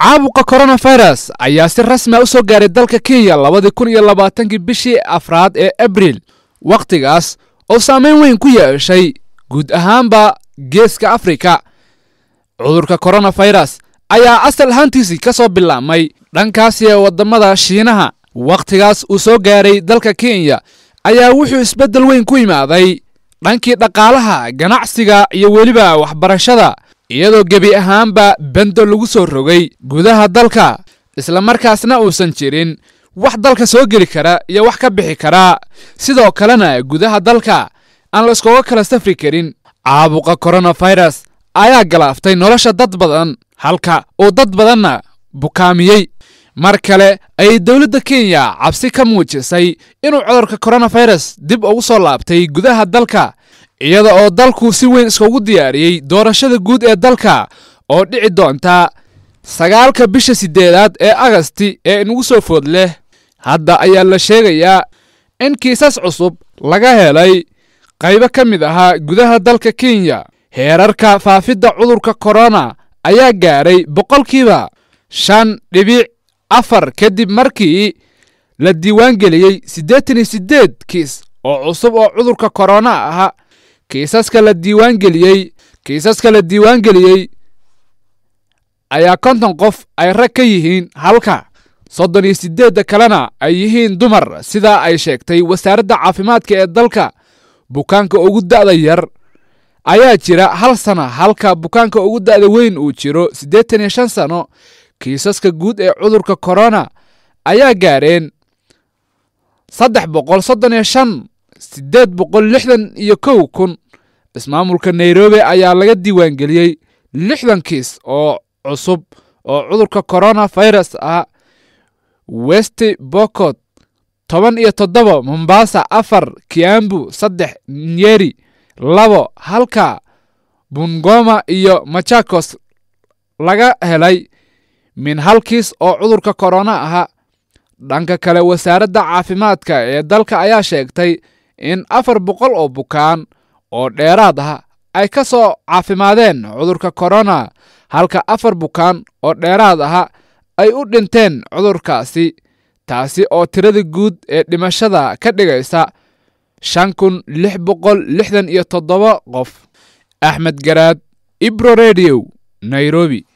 caabuqa coronavirus ayaa si rasmi a u soo gaaray dalka kenya labadii kun iyo labaatankii bishii afraad ee abril wakhtigaas oo saameyn weyn ku yeeshay guud ahaanba geeska afrika cudurka coronavirus ayaa asal ahaantiisii ka soo bilaabmay dhankaasi ee waddamada shiinaha wakhtigaas uu soo gaaray dalka kenya ayaa wuxuu isbeddel weyn ku yimaaday dhankii dhaqaalaha ganacsiga iyo weliba waxbarashada iyadoo gebi ahaanba bendo lagu soo rogay gudaha dalka islamarkaasna uusan jirin wax dalka soo geli kara iyo wax ka bixi karaa sidoo kalena gudaha dalka aan la iskooga kala safri karin caabuqa coronavirus ayaa galaaftay nolosha dad badan halka uu dad badanna bukaamiyey mar kale ayay dowladda kenya cabsi ka muujisay inuu cudurka coronavirus dib ugu soo laabtay gudaha dalka iyada oo dalku si weyn iskugu diyaariyey doorashada guud ee dalka oo dhici doonta sagaalka bisha siddeedaad ee agasti ee inugu soo food leh hadda ayaa la sheegayaa in kiisas cusub laga helay qaybo ka mid ahaa gudaha dalka kenya heerarka faafidda cudurka korona ayaa gaaray boqolkiiba shan dhibic afar kadib markii la diiwaangeliyey siddeetan iyo siddeed kiis oo cusub oo cudurka korona ahaa kiisaska la diiwaangeliyey kiisaska la diiwaangeliyey ayaa konton qof ay rag ka yihiin halka soddon iyo siddeedda kalena ay yihiin dumar sidaa ay sheegtay wasaaradda caafimaadka ee dalka bukaanka ugu da'da yar ayaa jira hal sana halka bukaanka ugu da'da weyn uu jiro siddeetan iyo shan sano kiisaska guud ee cudurka korona ayaa gaareen saddex boqol soddon iyo shan siddeed boqol lixdan iyo kow kun ismaamulka nairobi ayaa laga diiwaangeliyey lixdan kiis oo cusub oo cudurka corona virus ah west bokot toban iyo toddoba mombasa afar kiambu saddex nyeri labo halka bungoma iyo machakos laga helay min hal kiis oo cudurka korona ahaa dhanka kale wasaaradda caafimaadka ee dalka ayaa sheegtay in afar boqol oo bukaan oo dheeraad ah ay ka soo caafimaadeen cudurka korona halka afar bukaan oo dheeraad aha ay u dhinteen cudurkaasi taasi oo tirada guud ee dhimashada ka dhigaysa shan kun lix boqol lixdan iyo toddoba qof axmed garaad ibro redio nairobi